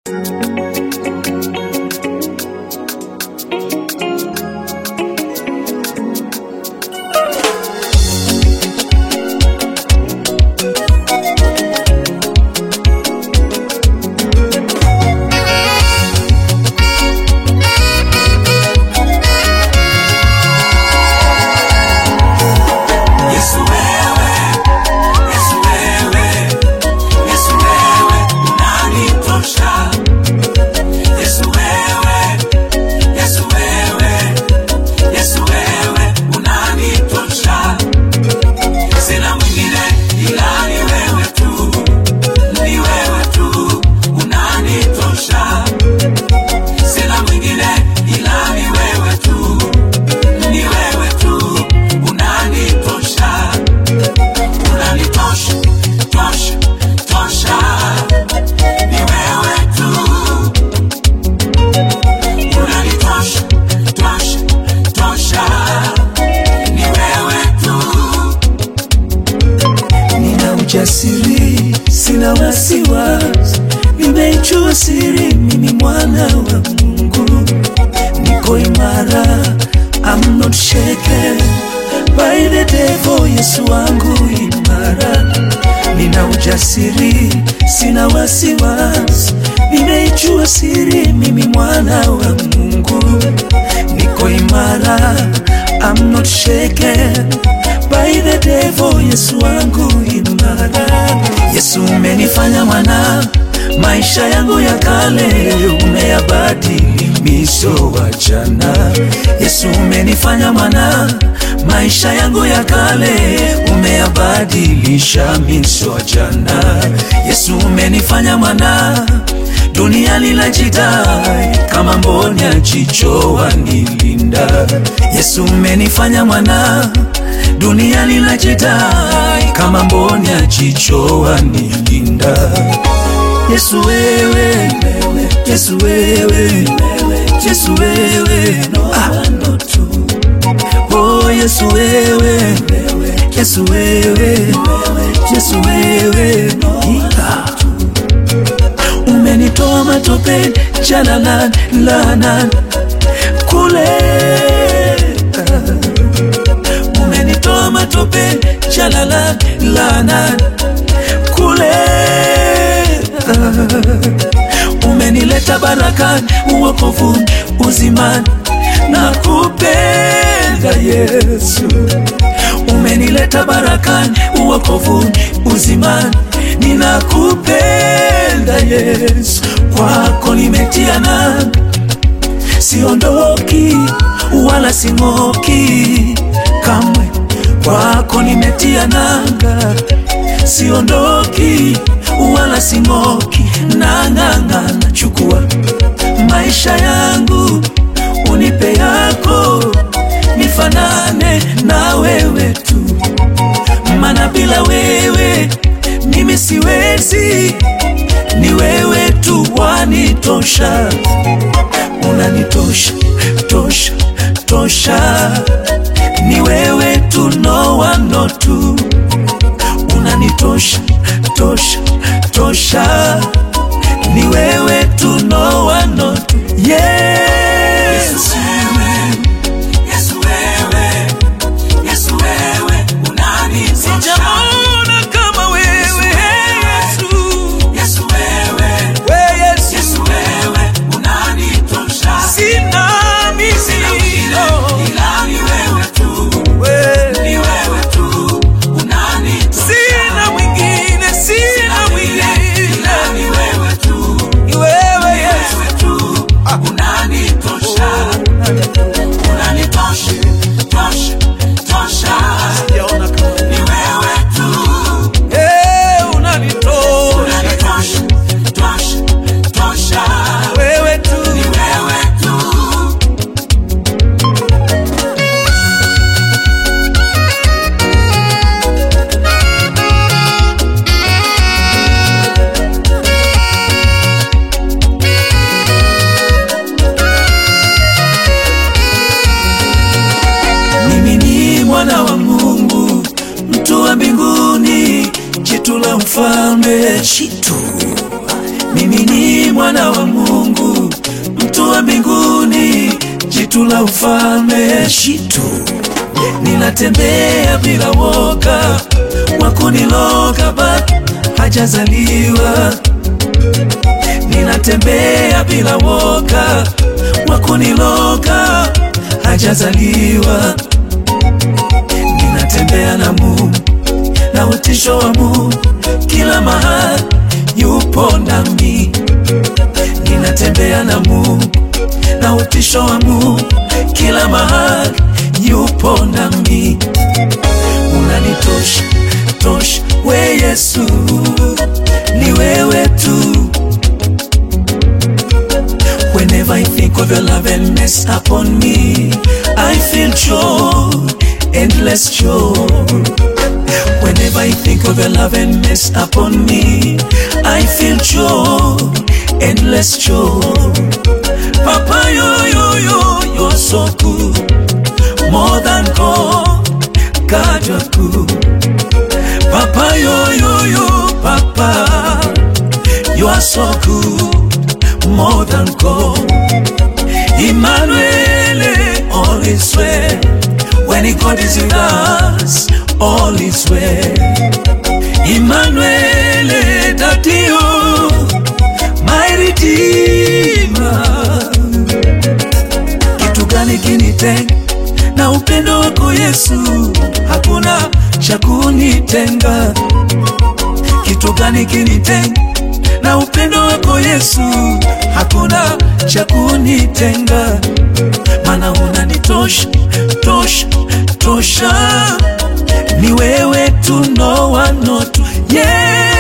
Yesu wewe, Yesu wewe, Yesu wewe unanitosha. Yesu wewe, Yesu wewe, Yesu wewe unanitosha. Sina mwingine ila ni wewe tu, ni wewe tu unanitosha. Sina mwingine ila ni wewe tu, ni wewe tu unanitosha. Unanitosha, tosha, tosha. Ni wewe tu. Unanitosha, tosha, tosha. Ni wewe tu. nina ujasiri, sina wasiwasi, nimeichua siri, mimi mwana wa Mungu, niko imara, I'm not shaken by the devil. Yesu wangu imara, nina ujasiri, sina wasiwasi, nimeichua siri, mimi mwana wa Mungu, niko imara, I'm not shaken by the devil. Yesu wangu imara, Yesu umenifanya mwana, maisha yangu ya kale umeyabadili miso wa jana. Yesu umenifanya mwana, maisha yangu ya kale umeyabadilisha miso wa jana. Yesu umenifanya mwana, dunia linajidai kama mboni ya jicho wanilinda. Yesu umenifanya mwana, dunia linajidai kama mboni ya jicho wanilinda. Yesu wewe, Yesu wewe, Yesu wewe, ah. Oh Yesu wewe, Yesu wewe, Yesu wewe, ah. Umenitoa matopeni jalalan lanan kule Umenitoa matopeni jalalan lanan kule Umenileta barakani uokovuni uzimani na kupenda Yesu umenileta barakani uokovuni uzimani ninakupenda Yesu kwako nimetia nanga siondoki wala sing'oki kamwe kwako nimetia nanga siondoki wala sing'oki nang'ang'ana chukua maisha yangu unipe yako nifanane na wewe tu mana bila wewe mimi siwezi ni wewe tu wanitosha unanitosha tosha tosha ni wewe tu no one no two unanitosha tosha tosha ni wewe tu no one no two yes Yesu wewe, Yesu wewe unanitosha. Sijaona kama wewe Yesu Yesu wewe, we Yesu Yesu wewe unanitosha. sina Sina mwingine mimi ila ni wewe tu, we ni wewe tu unanitosha. sina mwingine sina mwingine Ila ni wewe tu, ni wewe Yesu wewe tu unanitosha. Unanitosha, tosha, tosha. sijaona kama Ni wewe tu. eh unanitosha Unanitosha, tosha, tosha. wewe tu Ni wewe tu. Mimi ni mwana wa Mungu, mtu wa mbinguni, jitu la mfalme, jitu. Mimi ni mwana wa jitu la ufalme, jitu ninatembea bila woga, wakuniloga bado hajazaliwa. Ninatembea bila woga, wakuniloga hajazaliwa. Ninatembea na Mungu na utisho wa Mungu kila mahali, yupo nami. Ninatembea na Mungu na utisho wa Mungu kila mahali, yupo nami. Unanitosha tosha, we Yesu, ni wewe tu. Whenever I think of your love and mess upon me, I feel joy, endless joy. Whenever I think of your love and mess upon me, I feel joy, endless joy. Papa, yo, yo, yo, you're so good, more than gold, God, you're good. Papa, yo, yo, yo, Papa, you are so good, more than gold. Emmanuel, all is well. When God is with us, all is well. Emmanuel, Tadio, my Redeemer. Kitu gani kinitenga na upendo wako Yesu? Hakuna cha kunitenga. Kitu gani kinitenga na upendo wako Yesu? Hakuna cha kunitenga, mana unanitosha tosha tosha, ni wewe tu, no one not you. yeah.